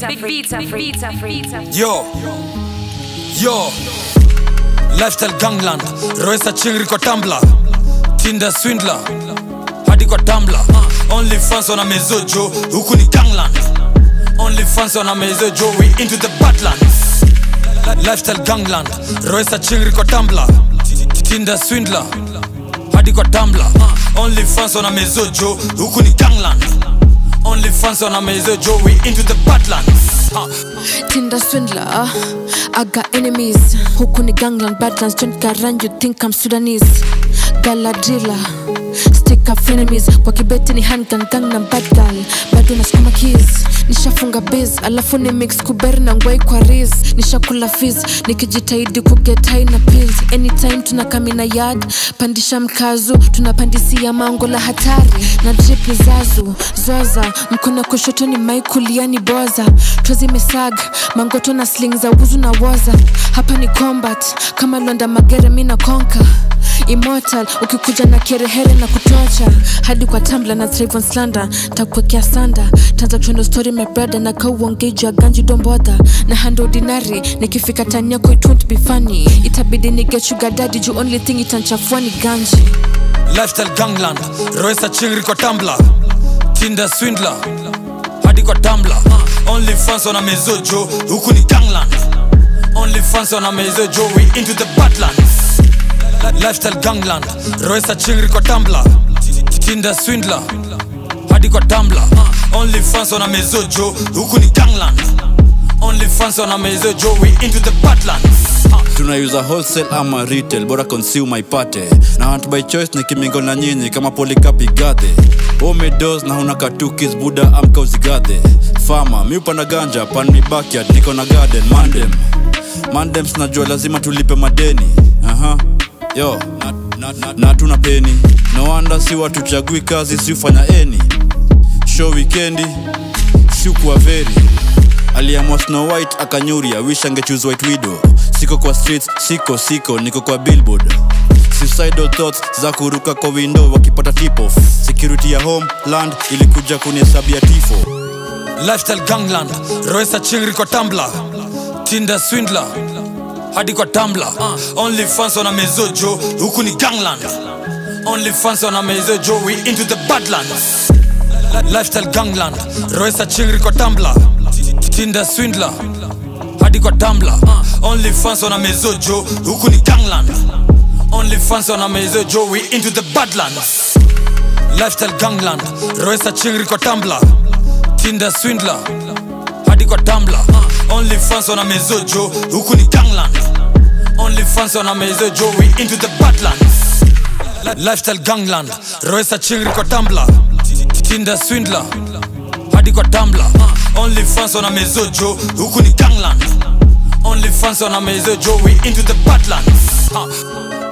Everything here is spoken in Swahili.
Yo, yo, lifestyle gangland, Roysa chingri kwa Tumblr, Tinder swindler, hadi kwa Tumblr. Only fans wana mezojo, huku ni gangland. Only fans wana mezojo, we into the badlands. Lifestyle gangland, Roysa chingri kwa Tumblr, Tinder swindler, hadi kwa Tumblr. Only fans wana mezojo, huku ni gangland. Only fans wana mezojo, we into the badlands. Huh. Tinder swindler, I got enemies. Huku ni gangland, badlands, don't garan, you think I'm Sudanese. Galadrilla, stick up enemies. Kwa kibeti ni handgun, gangnam bad girl. Bado nasukuma keys, nishafunga biz. Alafu ni mix kuberi na ngwai kwa riz. Nishakula fizz, nikijitahidi kuget high na pills. Anytime tunakamina yard, pandisha mkazu. Tunapandisia mango la hatari. Na drip ni zazu, zoza. Mkono kushoto ni mai kulia ni boza. Tozi mesag, mangoto na sling za wuzu na woza. Hapa ni combat, kama londa magere mina konka immortal ukikuja na kerehere na kutocha hadi kwa tambla na Trayvon slander takuwekea sanda tanza kushendo story my brother na kauongeji ya ganji domboda na hand ordinary nikifika tani yako it won't be funny itabidi ni get sugar daddy juu only thing itanchafua ni ganji lifestyle gangland roesa chingri kwa Tumblr, Tinder swindler hadi kwa Tumblr. only fans wana mezojo huku ni gangland only fans wana mezojo we into the badlands lifestyle gangland roesa chingri kwa Tumblr, Tinder swindler hadi kwa Tumblr. only fans wana mezojo huku ni gangland only fans wana mezojo we into the badlands tunaiuza wholesale ama retail bora consumer ipate na hunt by choice ni kimingo na nyinyi kama polikapi gadhe omedos na huna katukis buda amka uzigadhe fama mi upanda ganja pan mi backyard niko na garden mandem mandem sinajua lazima tulipe madeni aha yo na, na, na, na tuna peni no wonder si watuchagui kazi si ufanya eni show wikendi siukuwa veri aliamua snow white akanyuria wish angechoose white widow siko kwa streets siko siko niko kwa billboard suicidal thoughts za kuruka kwa window wakipata tipoff security ya home land ilikuja kunihesabia tifo lifestyle gangland roesa chingri kwa Tumblr, Tinder swindler hadi kwa Tumblr. only fans wana mezojo huku ni gangland only fans wana mezojo we into the badlands lifestyle gangland roesa chingri kwa Tumblr, Tinder swindler hadi kwa Tumblr. only fans wana mezojo huku ni gangland only fans wana mezojo we into the badlands lifestyle gangland roesa chingri kwa Tumblr, Tinder swindler hadi kwa Tumblr. only fans wana mezojo huku ni gangland only fans wana mezojo we into the badlands lifestyle gangland roesa chingri kwa Tumblr, Tinder swindler hadi kwa Tumblr. only fans wana mezojo huku ni gangland only fans wana mezojo we into the badlands huh.